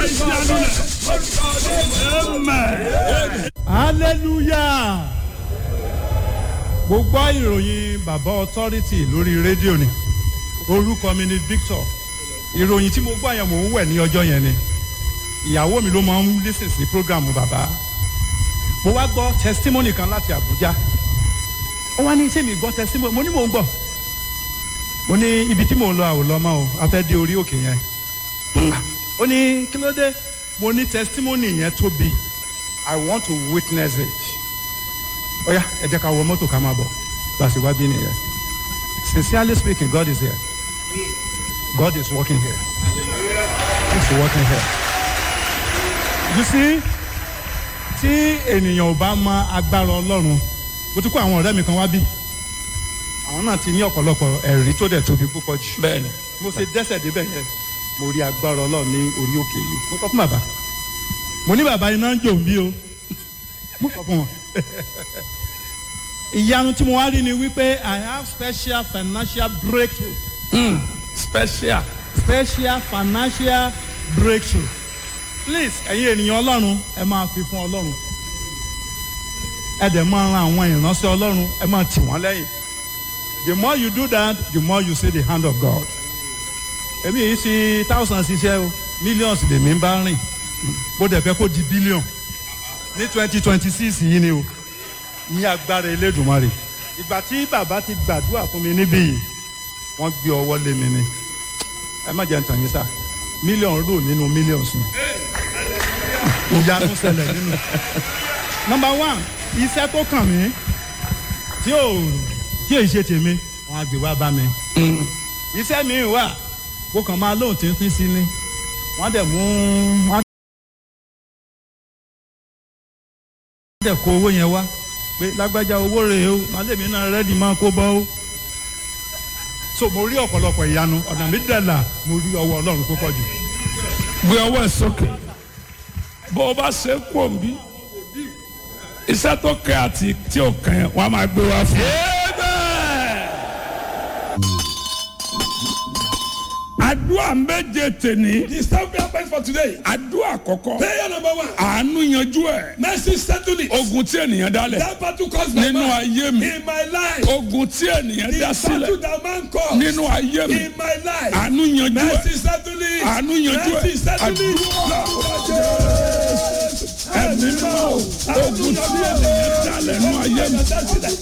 sí àdúrà amen. hallelujah mo gbọ́ ìròyìn bàbá authority lórí rédíò ni orúkọ mi ni victor ìròyìn tí mo gbọ́ yẹn mò ń wẹ̀ ní ọjọ́ yẹn ni ìyàwó mi ló máa ń lísìn sí programu bàbá mo wá gbọ́ testimony kan láti abuja ó wá ní sẹ́mi gbọ́ testimony mo ní mò ń gbọ́ mo ní ibi tí mò ń lọ àwòlọ́ mọ́ o a fẹ́ dé orí òkè yẹn ó ní kí ló dé mo ní testimony yẹn tóbi i want to witness it ó yá ẹ jẹ́ ká wọ mọ́tò ká máa bọ̀ gbàsí wá bí nìyẹn sincerely speaking god is here god is working here he is working here you see tí ènìyàn ò bá mọ agbára ọlọ́run mo ti kó àwọn ọ̀rẹ́ mi kan wá bí àwọn náà ti ní ọ̀pọ̀lọpọ̀ ẹ̀rí tó dẹ̀ tóbi púpọ̀ jù bẹ́ẹ̀ni mo ṣe dẹ́sẹ̀ débẹ̀ yẹn mo rí agbára ọlọ́run ní orí òkè yìí mo kọ́ fún bàbá mo ní bàbá iná ń jò ń bí o mo kọ́ fún wọn. ìyanu tí mo wá rí ni wípé i have special financial breakthrough special special financial breakthrough please ẹ̀yin ènìyàn ọlọ́run ẹ máa fi fún ọlọ́run ẹ dẹ̀ máa ran àwọn ìránṣẹ́ ọlọ́run ẹ máa tì wọ́n lẹ́yìn the more you do that the more you see the hand of god èmi yìí sí thousands iṣẹ́ o millions lèmi ń bá rìn bó dẹ̀ fẹ́ kó di billion ní twenty twenty six yìí ni o ní agbára elédùnmarè ìgbà tí bàbá ti gbàdúrà fún mi níbí yìí wọ́n gbé ọwọ́ lé mi ni ẹ má jẹ́ ń tàn yín sá mílíọ̀n rò nínú millions ni ìyanu ṣẹlẹ̀ nínú. number one iṣẹ́ tó kàn mí tí ò tí ò ṣe tèmi wọn á gbé wá bá mi. iṣẹ́ mi wà kó kàn máa lóhùn tíntín sí ni wọ́n dẹ̀ mú wọ́n dẹ̀ kó owó yẹn wá pé lágbájá owó rèé o màálèmí náà rẹ́dì máa kó bọ́ o. so mo rí ọ̀pọ̀lọpọ̀ ìyanu ọ̀nà mi dẹ̀ là mo rí ọwọ́ ọlọ́run tó pọ̀ jù. gbé ọwọ́ ẹ̀ sókè bó o bá ṣe kú òǹbí iṣẹ́ tó kẹ́ àti tí ò kẹ́ wọ́n á máa gbé wá fún. àdúrà méje tèní. The staff prayer point for today. àdúrà àkọ́kọ́. Prayer number one. àánú yanjú ẹ̀. Mercy settle it. ogun tí ènìyàn dálẹ̀. That battle caused by nínú man. ayé mi. In my life. ogun tí ènìyàn The dá battle sílẹ̀. that man caused. nínú ayé mi. In my life. àánú yanjú Mercy ẹ̀. settle it. àánú yanjú ẹ̀. Mercy settle it. ẹ̀mí náà ogun tí ènìyàn dálẹ̀ nínú ayé mi.